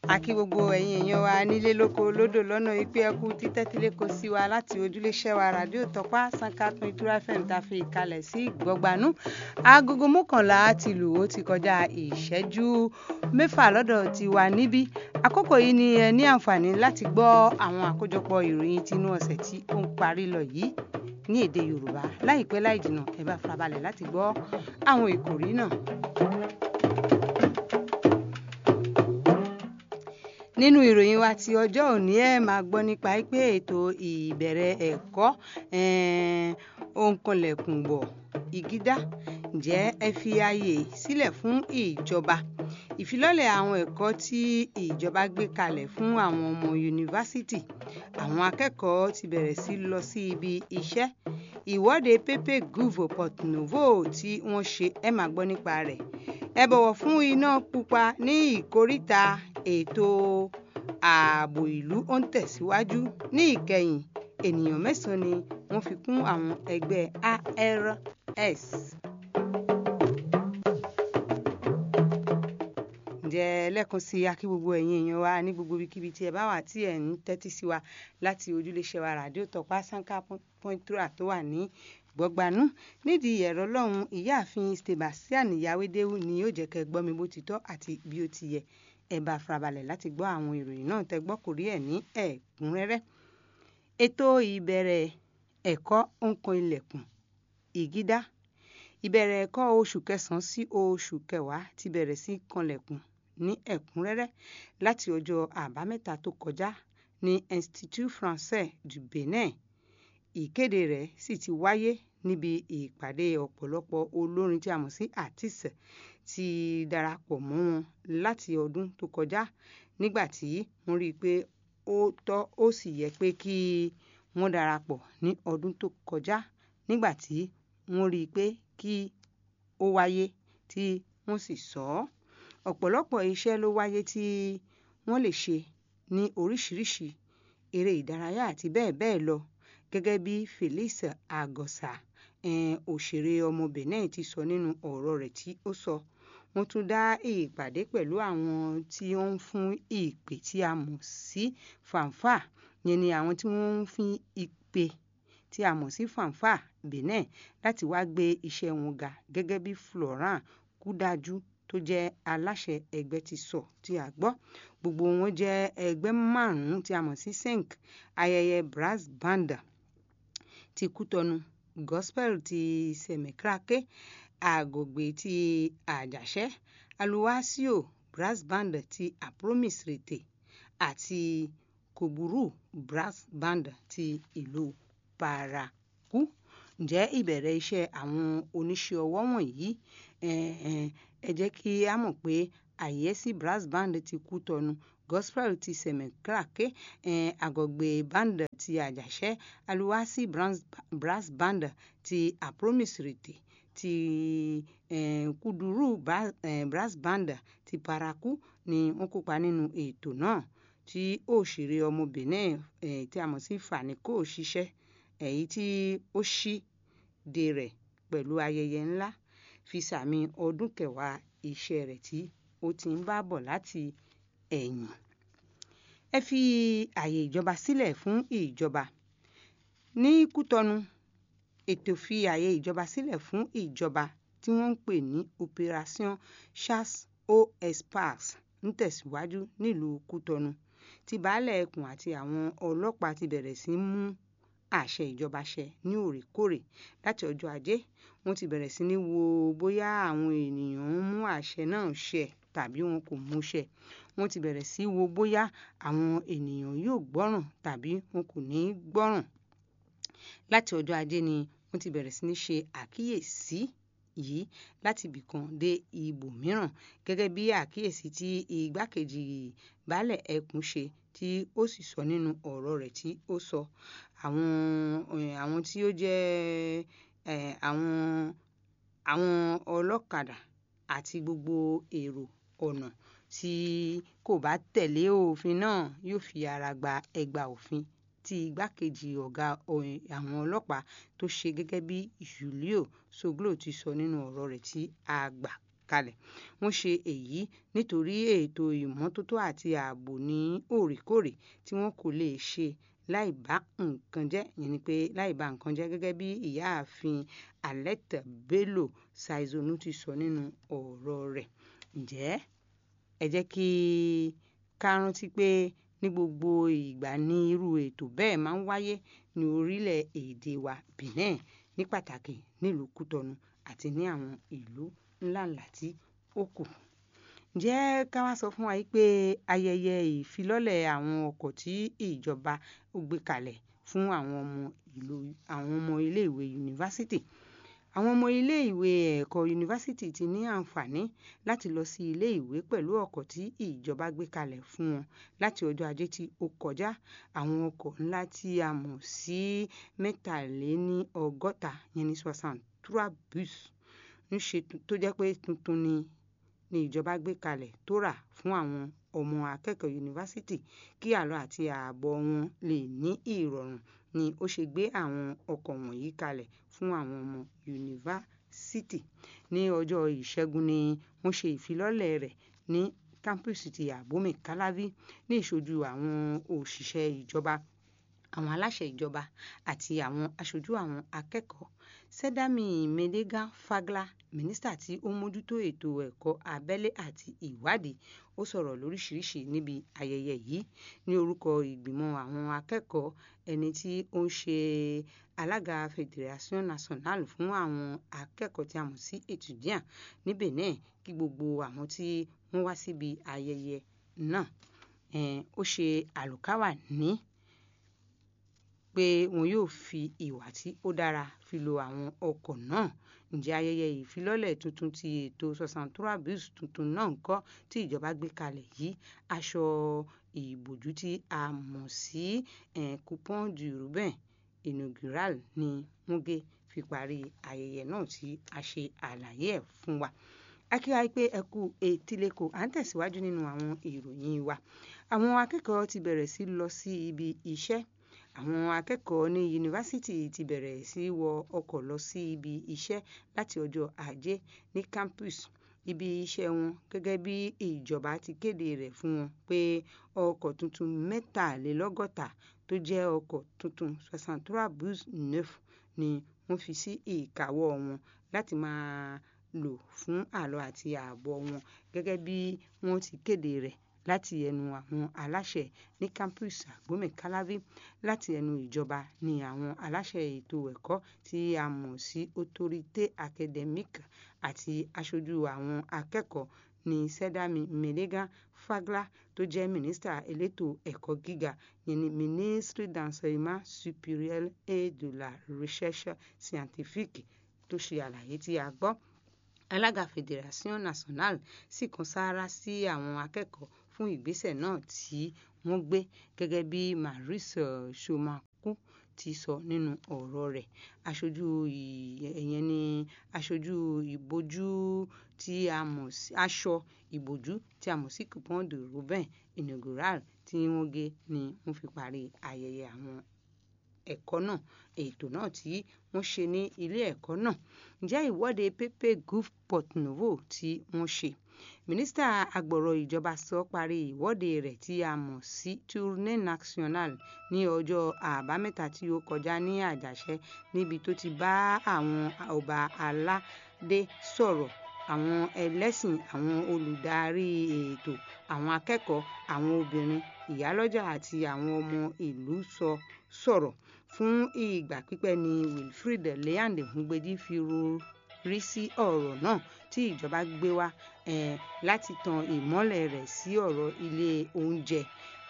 àkí gbogbo ẹ̀yin èèyàn wa nílé lóko lódò lọ́nà ìpè ẹkú títẹ́tílé kò sí wa láti ojúléṣẹ́ wa ràdíò tọ́pá sankatun ìtura fm ta fi kalẹ̀ sí gbọ̀gbanú agogo mọ́kànlá ti lù ó ti kọjá ìṣẹ́jú mẹ́fà lọ́dọ̀ ti wà níbí àkókò yìí ni ẹ ní àǹfààní láti gbọ́ àwọn àkójọpọ̀ ìròyìn tinú ọ̀sẹ̀ tí ó ń parí lọ yìí ní èdè yorùbá láìpẹ́ láì jìnnà ẹ bá farabalẹ̀ láti gbọ́ àwọn ìkòrí náà. nínú ìròyìn wa ti ọjọ́ òní ẹ̀ máa gbọ́ nípa pé ètò ìbẹ̀rẹ̀ ẹ̀kọ́ òǹkọlẹ̀kùn bọ̀ ìgídá ǹjẹ́ ẹ fi ààyè sílẹ̀ fún ìjọba ìfilọ́lẹ̀ àwọn ẹ̀kọ́ tí ìjọba gbé kalẹ̀ fún àwọn ọmọ yunifásitì àwọn akẹ́kọ̀ọ́ ti bẹ̀rẹ̀ sí lọ sí ibi iṣẹ́ ìwọ́de pepe gouvo port novo tí wọ́n ṣe ẹ máa gbọ́ nípa rẹ̀ ẹ bọ̀wọ̀ fún iná pupa ní ìkóríta ètò ààbò ìlú ó ń tẹ̀síwájú ní ìkẹyìn ènìyàn mẹ́sàn-án ni wọ́n fi kún àwọn ẹgbẹ́ ARS. ǹjẹ́ lẹ́ẹ̀kan sí akí gbogbo ẹ̀yin èèyàn wa ní gbogbo ibikíbi tí ẹ bá wà tí ẹ̀ ń tẹ́tí sí wa láti ojúléṣẹ́ wa ràdíò tọ́pá sanka pọ́ńtúrà tó wà ní gbọ́gbanú nídìí ẹ̀rọ lọ́hùn ìyáàfin Sebastian Yawédéwù ni yóò jẹ́ kẹ́ gbọ́ mi bó ti tọ́ àti bí ó ti yẹ ẹ bá farabalẹ̀ láti gbọ́ àwọn ìròyìn náà tẹ́ gbọ́ kò rí ẹ̀ ní ẹ̀kúnrẹ́rẹ́ ètò ìbẹ̀rẹ̀ ẹ̀kọ́ òǹkan ilẹ̀kùn ìgídá ìbẹ̀rẹ̀ ẹ̀kọ́ oṣù kẹsàn-án sí oṣù kẹwàá ti bẹ̀rẹ̀ sí kanlẹ̀kùn ní ẹ̀kúnrẹ́rẹ́ láti ọjọ́ àbámẹ́ta tó kọjá ní Institut Français du Benin ìkéde rẹ̀ sì ti wáyé níbi ìpàdé ọ̀pọ̀lọpọ̀ olórin tí a mọ̀ sí artiste ti darapọ̀ mọ́ wọn láti ọdún tó kọjá nígbà tí wọ́n rí i pé ó tọ́ ó sì yẹ pé kí wọ́n darapọ̀ ní ọdún tó kọjá nígbà tí wọ́n rí i pé kí ó wáyé tí wọ́n sì sọ ọ́ ọ̀pọ̀lọpọ̀ iṣẹ́ ló wáyé tí wọ́n lè ṣe ní oríṣiríṣi eré ìdárayá àti bẹ́ẹ̀ bẹ́ẹ̀ lọ gẹ́gẹ́ bí Felix Agosa òṣèré ọmọ Benin ti sọ nínú ọ̀rọ̀ rẹ̀ tí ó sọ wọ́n tún dá ìpàdé pẹ̀lú àwọn tí ó ń fún ìpè tí a mọ̀ sí fanfa yẹn ni àwọn tí wọ́n ń fún ìpè tí a mọ̀ sí fanfa Benin láti wá gbé iṣẹ́ wọn ga gẹ́gẹ́ bí Florent Kúdájú tó jẹ́ aláṣẹ ẹgbẹ́ ti sọ tí a gbọ́ gbogbo wọn jẹ́ ẹgbẹ́ márùn-ún tí a mọ̀ sí cinq ayẹyẹ brass band ti Kútọ́nù gospel ti Sẹ̀mẹ̀kírákè àgògbè ti àjàṣẹ́ aluwasio brass band ti apromis rete àti kòbúrú brass band ti ìlú paraku ǹjẹ́ ìbẹ̀rẹ̀ iṣẹ́ àwọn oníṣẹ́ ọwọ́ wọ̀nyí ẹ jẹ́ kí a mọ̀ pé àyẹ́sí brass band ti Kútọ́nù gospel ti Sẹ̀mẹ̀kírákè àgọ̀gbè band ti àjàṣẹ́ aluwasi brass band ti apromis rete ti eh, kúdùrú eh, brass band ti paraku ni wọ́n kópa nínú ètò náà tí òṣèré ọmọ Benin eh, tí a mọ̀ sí Faniko ṣiṣẹ́ èyí tí ó ṣíde rẹ̀ pẹ̀lú ayẹyẹ ńlá fi sàmì ọdún kẹwàá iṣẹ́ rẹ̀ tí ó ti ń bá bọ̀ láti ẹ̀yìn. ẹ fi àyè ìjọba sílẹ̀ fún ìjọba ní Kútọ́nù ètò fi àyè ìjọba sílẹ̀ fún ìjọba tí wọ́n ń pè ní operation chasse au espace ń tẹ̀síwájú nílùú Kútọ́nù tí baálẹ̀ ẹkùn àti àwọn ọlọ́pàá ti bẹ̀rẹ̀ sí mú àṣẹ ìjọba ṣẹ ní òrèkóòrè láti ọjọ́ ajé wọ́n ti bẹ̀rẹ̀ sí ní wo bóyá àwọn ènìyàn ń mú àṣẹ náà ṣẹ tàbí wọn kò mú ṣẹ wọ́n ti bẹ̀rẹ̀ sí wo bóyá àwọn ènìyàn yóò gbọ́ràn tàbí wọn kò ní gbọ́ràn láti ọjọ́ ajé ni wọ́n ti bẹ̀rẹ̀ sí ní ṣe àkíyèsí yìí láti ibìkan dé ibòmíràn gẹ́gẹ́ bí àkíyèsí tí igbákejì baálẹ̀ ẹkùn ṣe tí ó sì sọ nínú ọ̀rọ̀ rẹ̀ tí ó sọ àwọn àwọn tí ó jẹ́ àwọn àwọn ọlọ́kadà àti gbogbo èrò ọ̀nà tí kò bá tẹ̀lé òfin náà yóò fi ara gba ẹgba òfin tí igbákejì ọ̀gá àwọn ọlọ́pàá tó ṣe gẹ́gẹ́ bí Julio Soglo ti sọ nínú ọ̀rọ̀ rẹ̀ tí a gbà kalẹ̀ wọ́n ṣe èyí nítorí ètò ìmọ́tótó àti ààbò ní òrèkóòrè tí wọn kò lè ṣe láì bá nǹkan jẹ́ yẹn ni pé láì bá nǹkan jẹ́ gẹ́gẹ́ bí ìyáàfin Aletta Bello Saizonu ti sọ nínú ọ̀rọ̀ rẹ̀ ǹjẹ́ ẹ jẹ́ kí ká rántí pé ní gbogbo ìgbà ní irú ètò bẹ́ẹ̀ máa ń wáyé ní orílẹ̀-èdè wa Benin ní pàtàkì nílùú Kútọnu àti ní àwọn ìlú ńláńlá tí ó kù ǹjẹ́ ká wá sọ fún wa pé ayẹyẹ ìfilọ́lẹ̀ àwọn ọkọ̀ tí ìjọba gbé kalẹ̀ fún àwọn ọmọ ìlú àwọn ọmọ iléèwé yunifásitì àwọn ọmọ iléèwé ẹ̀kọ́ yunifásitì ti ní àǹfààní láti lọ sí iléèwé pẹ̀lú ọkọ̀ tí ìjọba gbé kalẹ̀ fún wọn láti ọjọ́ ajé tí ó kọjá àwọn ọkọ̀ ńlá tí a mọ̀ sí mẹ́tàléní ọgọ́ta yẹn ní soixante trois bus ń ṣe tó jẹ́ pé tuntun ni ni ìjọba gbé kalẹ̀ tó rà fún àwọn ọmọ akẹ́kọ̀ọ́ yunifásitì kí àlọ́ àti ààbọ̀ wọn lè ní ìrọ̀rùn ni ó ṣe gbé àwọn ọkọ̀ wọ̀nyí kalẹ̀ fún àwọn ọmọ yunifásitì ní ọjọ́ ìṣẹ́gun ni wọ́n ṣe ìfilọ́lẹ̀ rẹ̀ ní kámpùsì ti Abome Calavi ní ìṣojú àwọn òṣìṣẹ́ ìjọba àwọn aláṣẹ ìjọba àti àwọn aṣojú àwọn akẹ́kọ̀ọ́ Sẹ́dámì Medega Fagla mínísítà tí ó mójútó ètò ẹ̀kọ́ abẹ́lé àti ìwádìí ó sọ̀rọ̀ lóríṣiríṣi níbi ayẹyẹ yìí ní orúkọ ìgbìmọ̀ àwọn akẹ́kọ̀ọ́ ẹni tí ó ń ṣe alága Fédération Nationale fún àwọn akẹ́kọ̀ọ́ tí a mọ̀ sí étudiant ní Benin kí gbogbo àwọn tí wọ́n wá síbi ayẹyẹ náà ó ṣe àlùkáwà ní pé wọn yóò fi ìwà tí ó dára fi lo àwọn ọkọ̀ náà ǹjẹ́ ayẹyẹ ìfilọ́lẹ̀ tuntun ti ètò soixante trois bus tuntun náà ńkọ́ tí ìjọba gbé kalẹ̀ yìí aṣọ ìbòjú tí a mọ̀ sí coupon du Rubin inaugural ni wọ́n gé fi parí ayẹyẹ náà tí a ṣe àlàyé ẹ̀ fún wa akíwá pé ẹ kú etíléko à ń tẹ̀síwájú nínú àwọn ìròyìn wa àwọn akẹ́kọ̀ọ́ ti bẹ̀rẹ̀ sí lọ sí ibi iṣẹ́ àwọn akẹ́kọ̀ọ́ ní yunifásitì ti bẹ̀rẹ̀ sí wọ ọkọ̀ lọ sí ibi iṣẹ́ láti ọjọ́ ajé ní campus ibi iṣẹ́ wọn gẹ́gẹ́ bí ìjọba ti kéde rẹ̀ fún wọn pé ọkọ̀ tuntun mẹ́tàlélọ́gọ́ta tó jẹ́ ọkọ̀ tuntun soixante trois bus neuf ni wọ́n fi sí ìkáwọ́ wọn láti máa lò fún àlọ́ àti ààbọ̀ wọn gẹ́gẹ́ bí wọ́n ti kéde rẹ̀ láti ẹnu àwọn aláṣẹ ní campus Abome Calavi láti ẹnu ìjọba ní àwọn aláṣẹ ètò ẹ̀kọ́ tí a mọ̀ sí autorité académique àti aṣojú àwọn akẹ́kọ̀ọ́ ní Sẹ́dámì Medega Fagla tó jẹ́ mínísítà elétò ẹ̀kọ́ gíga yẹn ní ministre d'enseignement supérieur et de la recherche scientifique tó ṣe àlàyé tí a gbọ́ alága Fédération Nationale sì kan sáárá sí àwọn akẹ́kọ̀ọ́ fún ìgbésẹ̀ náà tí wọ́n gbé gẹ́gẹ́ bí Maurice Chomaku ti sọ nínú ọ̀rọ̀ rẹ̀ aṣojú ìyẹn ní aṣojú ìbojú tí a mọ̀ sí aṣọ ìbojú tí a mọ̀ sí coupon de Rubin inaugural tí wọ́n gé ni wọ́n fi parí ayẹyẹ àwọn ẹ̀kọ́ náà ètò náà tí wọ́n ṣe ní ilé ẹ̀kọ́ náà ǹjẹ́ ìwọ́de Pepe Gouff Port Novo tí wọ́n ṣe mínísítà agbọ̀rọ̀ ìjọba sọ parí ìwọ́de rẹ̀ tí a mọ̀ sí tournée nationale ní ọjọ́ àbámẹ́ta tí ó kọjá ní àjàṣẹ́ níbi tó ti bá àwọn ọba aládé sọ̀rọ̀ àwọn ẹlẹ́sìn àwọn olùdarí ètò àwọn akẹ́kọ̀ọ́ àwọn obìnrin ìyálọ́jà àti àwọn ọmọ ìlú sọ sọ̀rọ̀ fún ìgbà pípẹ́ ni Wilfred Leande Ngbeji fi rí sí ọ̀rọ̀ náà tí ìjọba gbé wá láti tan ìmọ́lẹ̀ rẹ̀ sí ọ̀rọ̀ ilé oúnjẹ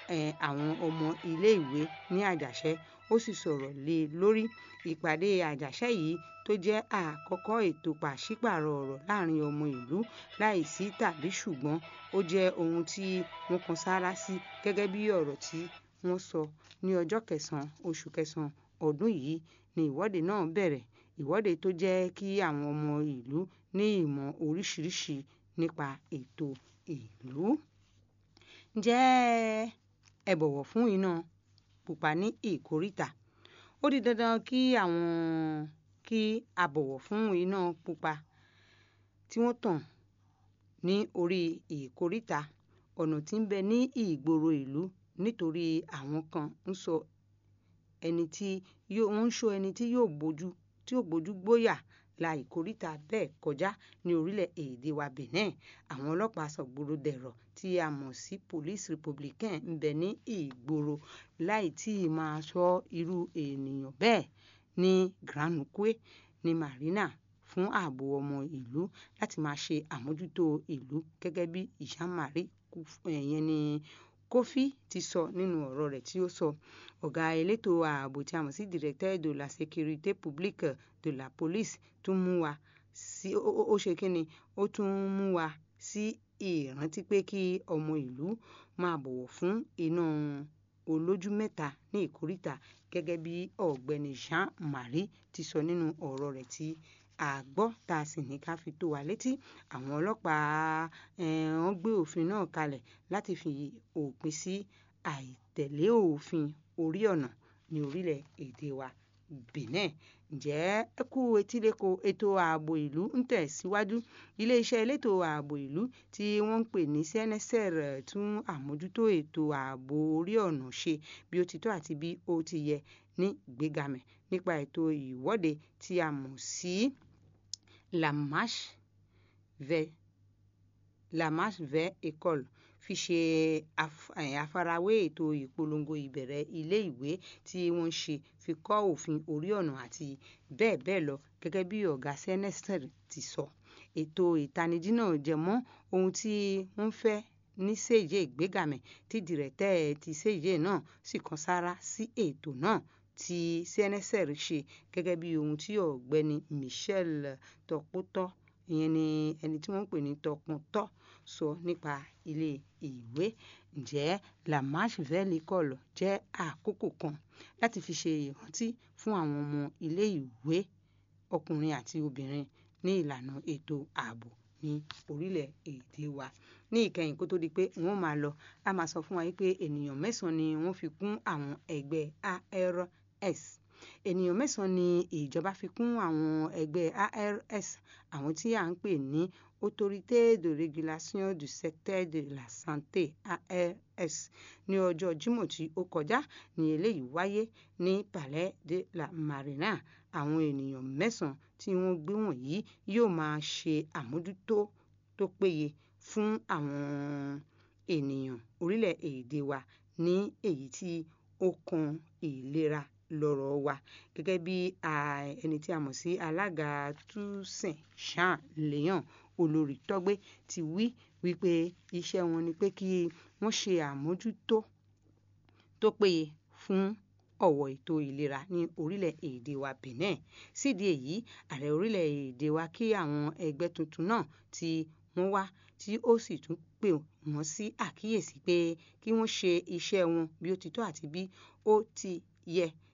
àwọn ọmọ iléèwé ní àjàṣẹ́ ó sì sọ̀rọ̀ lé lórí ìpàdé àjàṣẹ́ yìí tó jẹ́ àkọ́kọ́ ètò pàṣípààrọ̀ ọ̀rọ̀ láàrin ọmọ ìlú láìsí tàbí ṣùgbọ́n ó jẹ́ ohun tí wọ́n kan sáárá sí gẹ́gẹ́ bí ọ̀rọ̀ tí wọ́n sọ ní ọjọ́ kẹsàn-án oṣù kẹsàn-án ọdún yìí ni ìwọ́de náà bẹ̀rẹ̀ ìwọ́de tó jẹ́ kí àwọn ọmọ ìlú ní ìmọ̀ oríṣiríṣi nípa ètò ìlú. ǹjẹ́ ẹ bọ̀wọ̀ fún iná pupa ní ìkóríta ó di dandan kí àwọn kí a bọ̀wọ̀ fún iná pupa tí wọ́n tàn ní orí ìkóríta ọ̀nà tí ń bẹ ní ìgboro ìlú nítorí àwọn kan ń sọ ẹni tí yóò ń sọ ẹni tí yóò bójú tí yóò bójú gbóyà la ìkóríta bẹ́ẹ̀ kọjá ní orílẹ̀-èdè wa Benin àwọn ọlọ́pàá sọ̀gbòrò dẹ̀rọ̀ tí a mọ̀ sí police republican ń bẹ ní ìgboro láì tí ì máa sọ irú ènìyàn bẹ́ẹ̀ ní Granukwe ní Marina fún ààbò ọmọ ìlú láti máa ṣe àmójútó ìlú gẹ́gẹ́ bí Jean-Marie ẹ̀yẹn ni Kofi ti sọ nínú ọ̀rọ̀ rẹ̀ tí ó sọ ọ̀gá elétò ààbò tí a mọ̀ sí directeur de la sécurité publique de la police tún mú wa sí ó ṣe kí ni ó tún mú wa sí ìrántí pé kí ọmọ ìlú máa bọ̀wọ̀ fún iná olójú mẹ́ta ní ìkóríta gẹ́gẹ́ bí ọ̀gbẹ́ni Jean-Marie ti sọ nínú ọ̀rọ̀ rẹ̀ tí a gbọ́ tá a sì ní ká fi tó wa létí àwọn ọlọ́pàá wọ́n gbé òfin náà kalẹ̀ láti fi òpin sí àìtẹ̀lé òfin orí ọ̀nà ní orílẹ̀-èdè wa Benin ǹjẹ́ ẹ kú etíléko ètò ààbò ìlú ń tẹ̀síwájú iléeṣẹ́ elétò ààbò ìlú tí wọ́n ń pè ní CNSR tún àmójútó ètò ààbò orí ọ̀nà ṣe bí ó ti tọ́ àti bí ó ti yẹ ní ìgbégamẹ̀ nípa ètò ìwọ́de tí a mọ̀ sí la marche vers la marche vers école fi ṣe àfarawé ètò ìpolongo ìbẹ̀rẹ̀ ilé ìwé tí wọ́n ṣe fi kọ́ òfin orí ọ̀nà àti bẹ́ẹ̀ bẹ́ẹ̀ lọ gẹ́gẹ́ bí ọ̀gá CNSR ti sọ ètò ìtanijí náà jẹ mọ́ ohun tí wọ́n fẹ́ ní séje ìgbégamẹ̀ tí dìrẹ̀tẹ́ ti séje náà sì kan sára sí ètò náà tí CNSR ṣe gẹ́gẹ́ bí ohun tí ọ̀gbẹ́ni Michel Tọpótọ́ ìyẹn ni ẹni tí wọ́n ń pè ní Tọpọ́ntọ́ sọ nípa ilé ìwé ǹjẹ́ la marche vers l'école jẹ́ àkókò kan láti fi ṣe ìrántí fún àwọn ọmọ ilé ìwé ọkùnrin àti obìnrin ní ìlànà ètò ààbò ní orílẹ̀-èdè wa ní ìkẹyìn kó tó di pé wọ́n máa lọ a máa sọ fún wa pé ènìyàn mẹ́sàn-án ni wọ́n fi kún àwọn ẹgbẹ́ ARS ènìyàn mẹ́sàn-án ni ìjọba fi kún àwọn ẹgbẹ́ ARS àwọn tí à ń pè ní autorité de régulation du secteur de la santé ARS ní ọjọ́ Jímọ̀ tí ó kọjá ní eléyìí wáyé ní Palais de la Marina àwọn ènìyàn mẹ́sàn-án tí wọ́n gbé wọ̀nyí yóò máa ṣe àmójútó tó péye fún àwọn ènìyàn orílẹ̀-èdè wa ní èyí tí ó kan ìlera lọ́rọ̀ wa gẹ́gẹ́ bí ẹni tí a mọ̀ sí alága túsìn Jean Léon olórí tọ́gbé ti wí wípé iṣẹ́ wọn ni pé kí wọ́n ṣe àmójútó tó péye fún ọ̀wọ̀ ètò ìlera ní orílẹ̀-èdè wa Benin sídìí èyí ààrẹ orílẹ̀-èdè wa kí àwọn ẹgbẹ́ tuntun náà tí wọ́n wá tí ó sì tún pè wọ́n sí àkíyèsí pé kí wọ́n ṣe iṣẹ́ wọn bí ó ti tọ́ àti bí ó ti yẹ